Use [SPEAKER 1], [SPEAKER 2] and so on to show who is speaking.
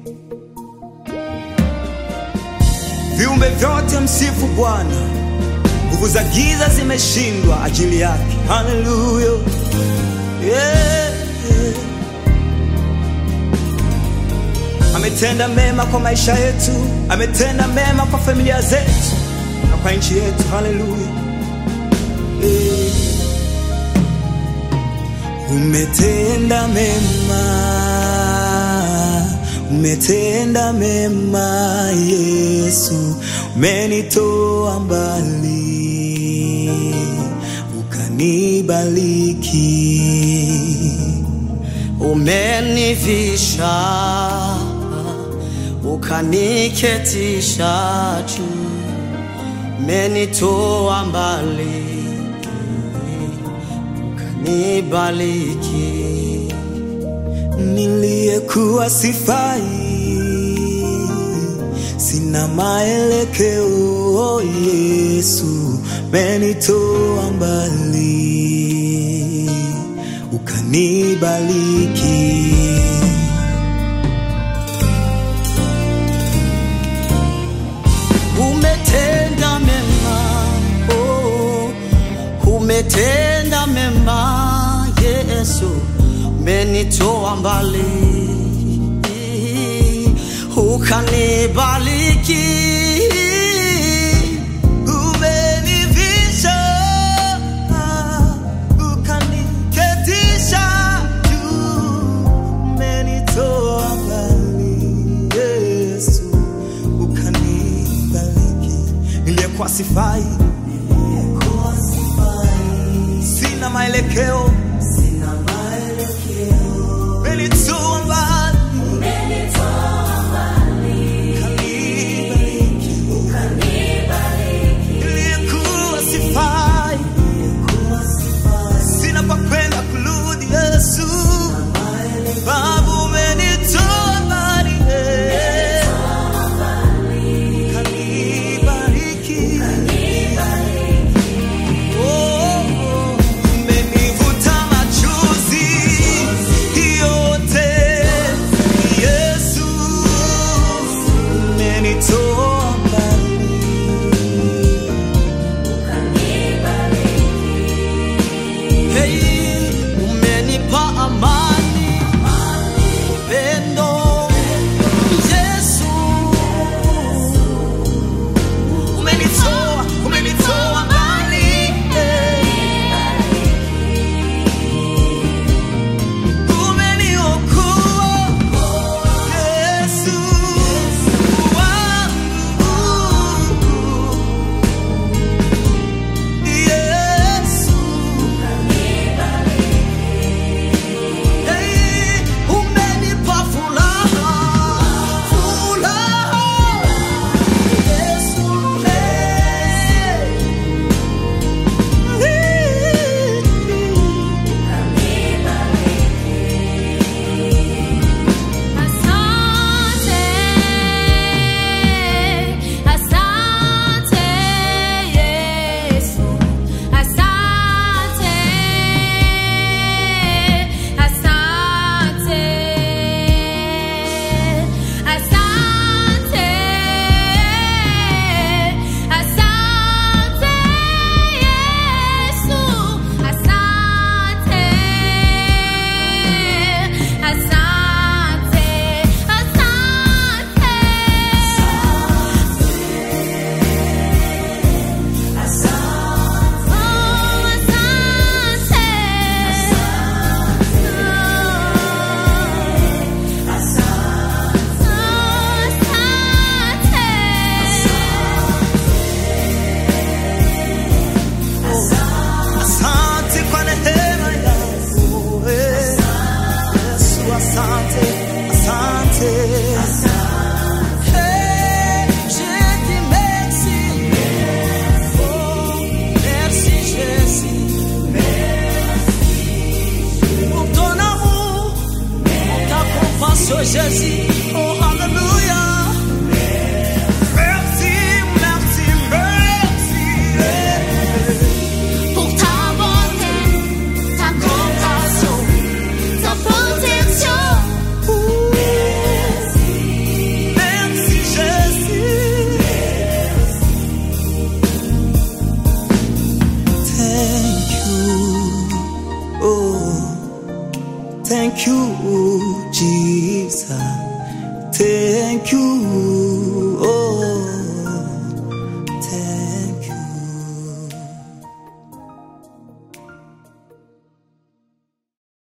[SPEAKER 1] Viumbe vyote msifu Bwana, nguvu za giza zimeshindwa ajili yake. Haleluya, yeah, yeah. Ametenda mema kwa maisha yetu, ametenda mema kwa familia zetu na kwa nchi yetu. Haleluya, yeah. Umetenda mema, umetenda mema Yesu, umenitoa mbali ukanibariki,
[SPEAKER 2] umenivisha ukaniketisha juu, umenitoa mbali ukanibariki.
[SPEAKER 1] niliyekuwa sifai, sina maelekeo. Yesu, umenitoa mbali ukanibariki.
[SPEAKER 2] Umetenda mema, oh, umetenda mema Yesu, umenitoa mbali ukanibariki.
[SPEAKER 1] Umenivisha, ukaniketisha juu, umenitoa mbali Yesu, ukanibariki. Niliyekuwa sifai, sina maelekeo, umenitoa mbali, ukanibariki. Niliyekuwa sifai, sina pa kwenda kurudi Yesu, Baba umenitoa mbali, eh. Ukanibariki. Oh, umenivuta machozi yote, Yesu, umenitoa mbali.
[SPEAKER 2] Hey, umenipa amani, upendo, Yesu.
[SPEAKER 1] Umenitoa, umenitoa mbali, eh. Umeniokoa, Yesu wangu. Yesu,
[SPEAKER 2] Hey, umenipa furaha, furaha, Yesu. Hey.
[SPEAKER 3] Asante, asante Yesu, asante, asante, asante, asante Yesu, asante, asante,
[SPEAKER 1] asante kwa neema yako, eh. Yesu, asante, asante.
[SPEAKER 2] Hey, je dis merci. Oh, merci Jésus. Pour ton amour, pour ta compassion Jésus. Oh, Alléluia.
[SPEAKER 1] Merci, merci, merci. eh.
[SPEAKER 3] Pour ta bonté, ta compassion, ta protection.
[SPEAKER 1] Thank you, Jesus. Thank you,